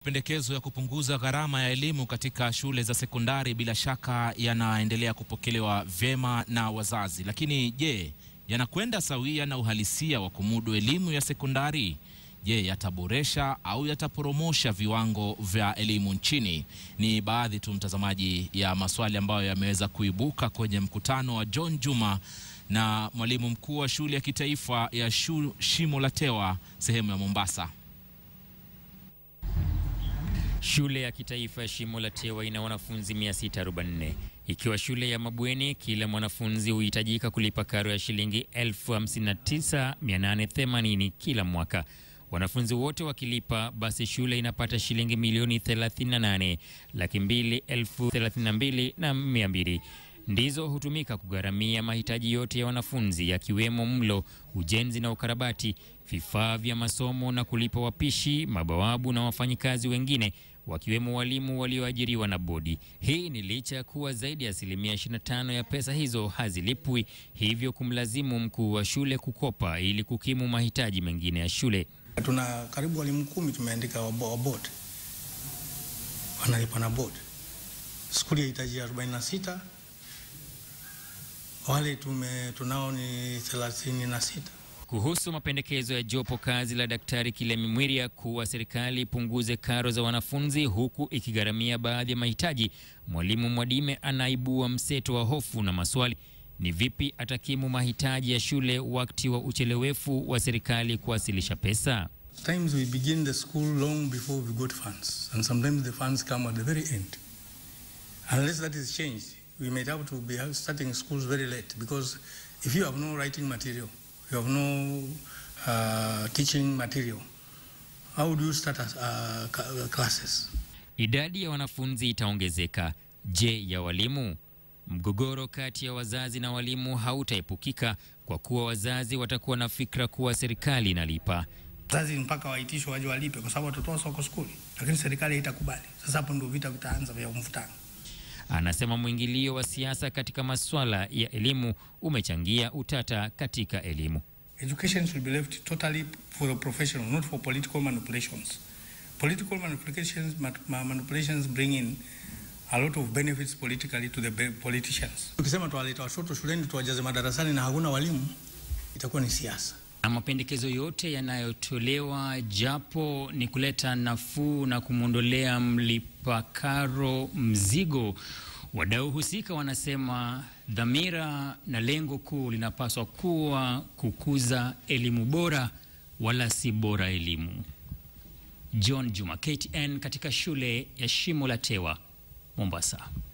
Pendekezo ya kupunguza gharama ya elimu katika shule za sekondari bila shaka yanaendelea kupokelewa vyema na wazazi, lakini je, yanakwenda sawia na uhalisia wa kumudu elimu ya sekondari? Je, yataboresha au yataporomosha viwango vya elimu nchini? Ni baadhi tu, mtazamaji, ya maswali ambayo yameweza kuibuka kwenye mkutano wa John Juma na mwalimu mkuu wa shule ya kitaifa ya shu, Shimo la Tewa sehemu ya Mombasa. Shule ya kitaifa ya Shimo la Tewa ina wanafunzi 644. Ikiwa shule ya mabweni, kila mwanafunzi huhitajika kulipa karo ya shilingi 59880 kila mwaka. Wanafunzi wote wakilipa, basi shule inapata shilingi milioni 38 laki mbili elfu thelathini na mbili na mia mbili ndizo hutumika kugharamia mahitaji yote ya wanafunzi yakiwemo mlo, ujenzi na ukarabati, vifaa vya masomo na kulipa wapishi, mabawabu na wafanyikazi wengine wakiwemo walimu walioajiriwa na bodi. Hii ni licha ya kuwa zaidi ya asilimia 25 ya pesa hizo hazilipwi, hivyo kumlazimu mkuu wa shule kukopa ili kukimu mahitaji mengine ya shule. Tuna karibu walimu kumi tumeandika wa board, wanalipa na board. Skuli yahitaji 46 wale tume tunao ni 36. Kuhusu mapendekezo ya jopo kazi la Daktari Kilemi Mwiria kuwa serikali ipunguze karo za wanafunzi huku ikigharamia baadhi ya mahitaji, mwalimu Mwadime anaibua mseto wa hofu na maswali: ni vipi atakimu mahitaji ya shule wakati wa uchelewefu wa serikali kuwasilisha pesa? Sometimes we begin the school long before we got funds and sometimes the funds come at the very end. Unless that is changed, we may have to be starting schools very late because if you have no writing material, you have no uh, teaching material, how do you start uh, classes? Idadi ya wanafunzi itaongezeka. Je, ya walimu? Mgogoro kati ya wazazi na walimu hautaepukika kwa kuwa wazazi watakuwa na fikra kuwa serikali inalipa. Wazazi mpaka waitishwe waje walipe kwa sababu watoto wao wako skuli, lakini serikali haitakubali. Sasa hapo ndio vita vitaanza vya mvutano. Anasema mwingilio wa siasa katika masuala ya elimu umechangia utata katika elimu. Education should be left totally for the professional, not for political manipulations. Political manipulations, manipulations bring in a lot of benefits politically to the politicians. Tukisema tuwaleta watoto shuleni tuwajaze madarasani na hakuna walimu, itakuwa ni siasa. Na mapendekezo yote yanayotolewa japo ni kuleta nafuu na kumwondolea mlipa karo mzigo, wadau husika wanasema dhamira na lengo kuu linapaswa kuwa kukuza elimu bora wala si bora elimu. John Juma, KTN katika shule ya Shimo la Tewa, Mombasa.